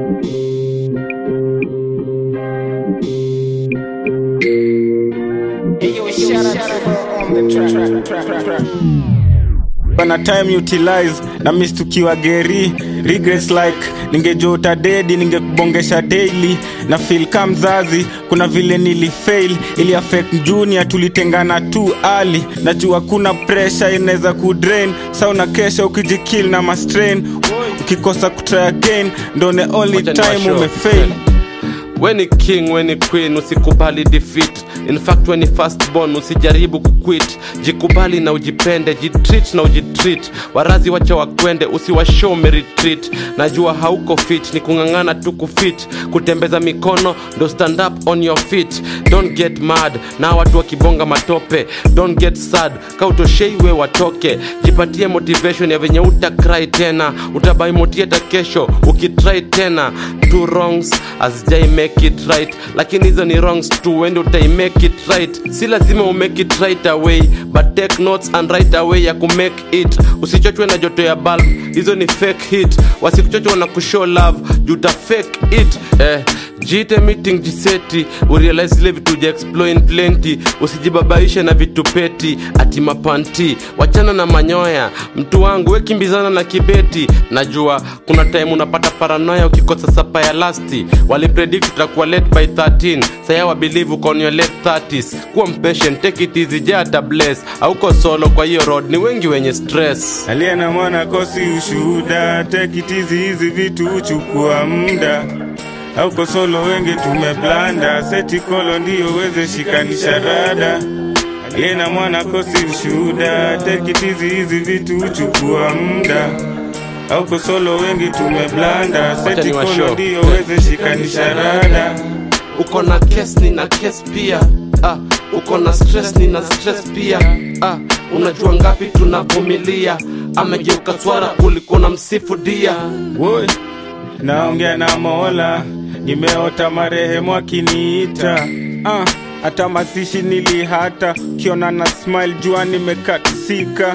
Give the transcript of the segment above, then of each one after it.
bana time utilize na mistukiwa geri regrets like ningejota dedi ningekubongesha daily na feel ka mzazi kuna vile nilifail ili affect junior tulitengana tu ali najua kuna pressure inaweza kudrain sa una kesha ukijikil na mastrain ukikosa kutry again ndo the only Wacha time niwashow. umefail weni king weni queen usikubali defeat in fact weni first born usijaribu kuquit jikubali na ujipende jitreat na ujitreat warazi wacha wakwende usiwashow meretreat najua hauko fit ni kung'ang'ana tu kufit kutembeza mikono ndo stand up on your feet don't get mad na watu wakibonga matope don't get sad kautosheiwe watoke jipatie motivation ya venye utakrai tena utabai motieta kesho ukitrai tena two wrongs azijai make it right lakini hizo ni wrongs tu wende utai make it right si lazima umake it right away but take notes and right away ya kumake it usichochwe na joto ya bulb hizo ni fake hit wasikuchochwa na kushow love juta fake it eh, jiite meeting jiseti urealize zile vitu ja exploin plenty usijibabaishe na vitu peti ati mapanti wachana na manyoya mtu wangu wekimbizana na kibeti najua kuna time unapata paranoya ukikosa sapa ya lasti walipredict utakuwa late by 13 saya wabelieve uko on your late 30s kuwa mpatient take it easy jata bless auko solo kwa hiyo road ni wengi wenye stress aliye na mwana kosi ushuhuda tekitizi hizi vitu huchukua muda auko solo wengi tumeblanda seti kolo ndiyo weze shikanisha rada aliye na mwana kosi ushuhuda tekitizi hizi vitu huchukua muda auko solo wengi tumeblanda seti kolo niwashow. ndiyo weze shikanisha rada uko na kes nina kes pia ah, uko na stress nina stress pia ah, unajua ngapi tunavumilia amegeuka swara ulikuwa na msifu dia Woi, naongea na Mola, nimeota marehemu akiniita. Ah, hata masishi nilihata, kiona na smile jua nimekatisika.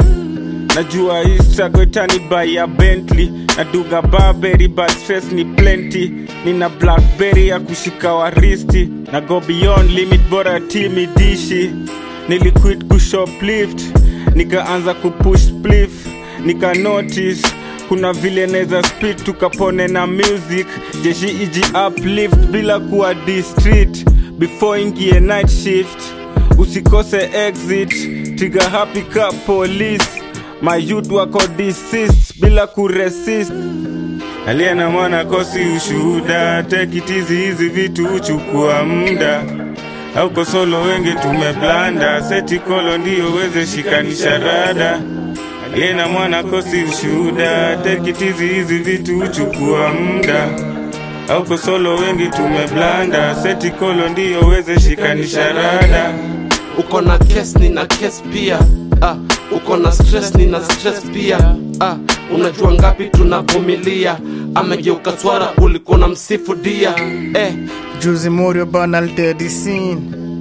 Najua Instagram itanibai ya Bentley naduga Burberry but stress ni plenty. Nina Blackberry ya kushika waristi na go beyond limit, bora timidishi. Niliquit kushoplift nikaanza kupush spliff nika notice kuna vile naweza speed tukapone na music jeshi iji uplift bila kuwa district before ingie night shift usikose exit tiga happy ka police my youth wako desist bila kuresist aliye na mwana kosi ushuhuda tekitizi hizi vitu huchukua muda auko solo wengi tumeblanda seti kolo ndiyo weze shikanisha rada aliye na mwana kosi ushuhuda tekitizi hizi vitu huchukua muda auko solo wengi tumeblanda seti kolo ndiyo weze shikanisha rada uko na kes nina kes pia ah, uko na stress nina stress pia ah, unajua ngapi tunavumilia amegeuka swara ulikuwa na msifu dia eh, Juzi Morio Banal Dirty Scene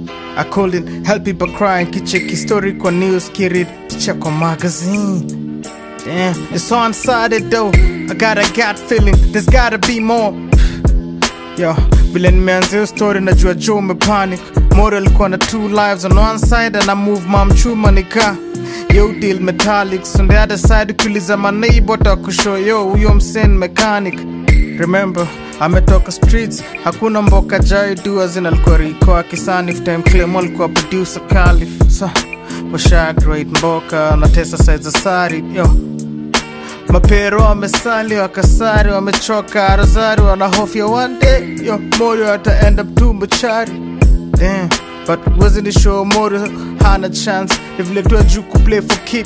I couldn't help it but crying kicheki story kwa news kirid picha kwa magazine Damn, it's so unsided though I got a gut feeling there's gotta be more Yo, vile nimeanza hiyo story najua Joe umepanic Morio alikuwa na two lives on one side and I move mom chuma nika Yo deal metallics on the other side ukiuliza maneighbor takushow yo huyo msen mechanic Remember, ametoka streets, hakuna mboka jai dua zinalikuwa riko akisani time claim alikuwa producer Khalif. So, washa great mboka na tesa size za sari yo mapero wamesali wakasari wamechoka rozari wanahofia one day yo morio ata end up tu machari damn but wasn't it sure morio hana chance ni vile tu ajuu kuplay for keep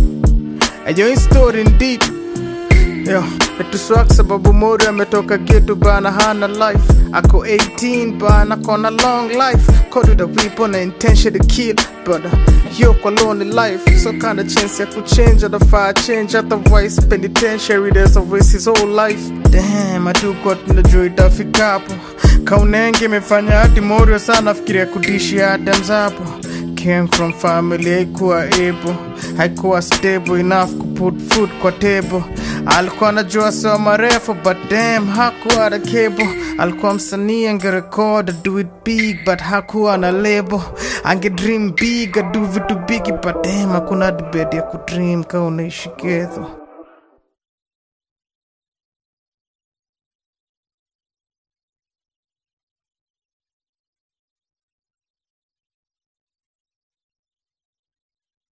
ayo hii story indeed Yo, metuswak sababu Mori ametoka getu bana hana life ako 18 bana kona long life caught with a weapon na intention to kill but uh, yo kwa lonely life so kind of chance ya kuchange atafaa change otherwise penitentiary there's always his whole life damn atukwa tunajua itafika hapo kaunenge imefanya hati Morio sana fikiria kudishi Adams hapo came from family haikuwa able haikuwa stable enough to put food kwa table alikuwa anajua sawa marefu but damn hakuwa na cable alikuwa msanii angerecord do it big but hakuwa na label ange dream big adu vitu bigi but damn hakuna debate ya kudream ka unaishi ketho